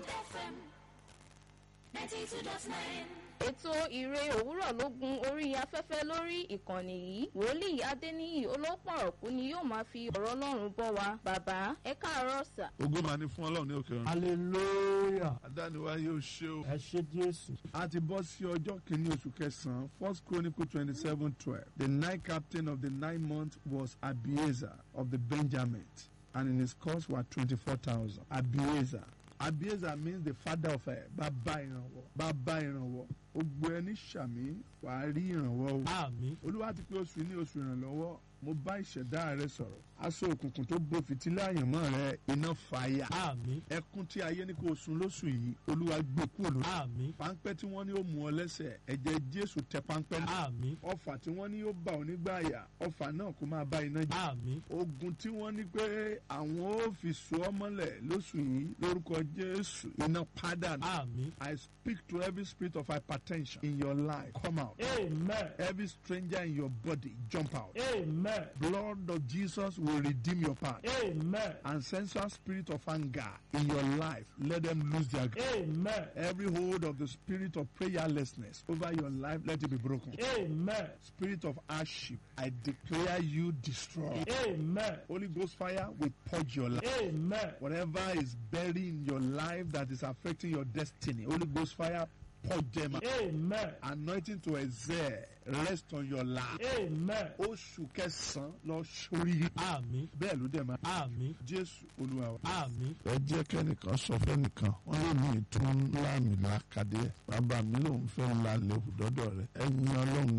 Bond FM ninety two dot nine. ètò ìre òwúrọ̀ ló gun orí afẹ́fẹ́ lórí ìkànnì yìí wòlíì adéníyì olópọ̀rọ̀kú ni yóò máa fi ọ̀rọ̀ ọlọ́run bọ́ wa bàbá ẹ káàárọ̀ sà. ògo máa ní fún ọlọ́run ní òkè ọ̀run. hallelujah àdániwá yóò ṣe o. ẹ ṣé jésù a ti bọ́ sí ọjọ́ kìíní oṣù kẹsàn-án first chronicle twenty seven twelve the night captain of the nine months was abiezer of the benjamins and in his cost were twenty-four thousand abiezer abiezer means the father of ẹ bàbá ìrànwọ́ bàbá ìrànwọ́ gbogbo ẹni sàmì wàá rí ìrànwọ́ o àmín olúwa ti pé oṣù ní oṣù ìrànlọ́wọ́ mo bá ìṣẹ̀dá rẹ sọ̀rọ̀ aṣọ òkùnkùn tó bo fìtílà àyànmọ́ rẹ iná fàyà àmín ẹkún tí ayé ní kò sun lóṣù yìí olúwa gbé kúrò lórí àmín páńpẹ́ tí wọ́n ní ó mú ọ lẹ́sẹ̀ ẹ̀jẹ̀ jésù tẹ páńpẹ́ náà àmín ọfà tí wọ́n ní ó bá ọ nígbà àyà ọfà náà kó máa bá iná jẹ àmín ogun tí wọ́n ní pé àwọn ó fi so ọ mọ́lẹ̀ lóṣù yìí lórúkọ jésù iná pádànù àmín I speak to every spirit of hypertension in your life come out amen every stranger in your body jump out amen blood of Jesus will redeem your past amen and sensual spirit of anger in your life let them lose their grip. amen Every hold of the spirit of prayerlessness over your life, let it be broken. amen Spirit of hardship, I declare you destroyed. amen Holy Ghost fire will purge your life. amen Whatever is buried in your life that is affecting your destiny, Holy Ghost fire purge them out. amen Anointing to exert, rest on your life. amen Oṣù kẹsàn-án lọ sórí. àmín Bẹ́ẹ̀ ló dẹ̀ máa. àmín Jésù Olúwa wa. àmín ẹ jẹ́ kẹ́nìkan sọ fẹ́nìkan wọ́n lè ní ìtún láàmì lákàdé ẹ̀ bàbá mi lòun fẹ́ lálẹ́ òdọ́dọ̀ rẹ̀ ẹ̀yin ọlọ́run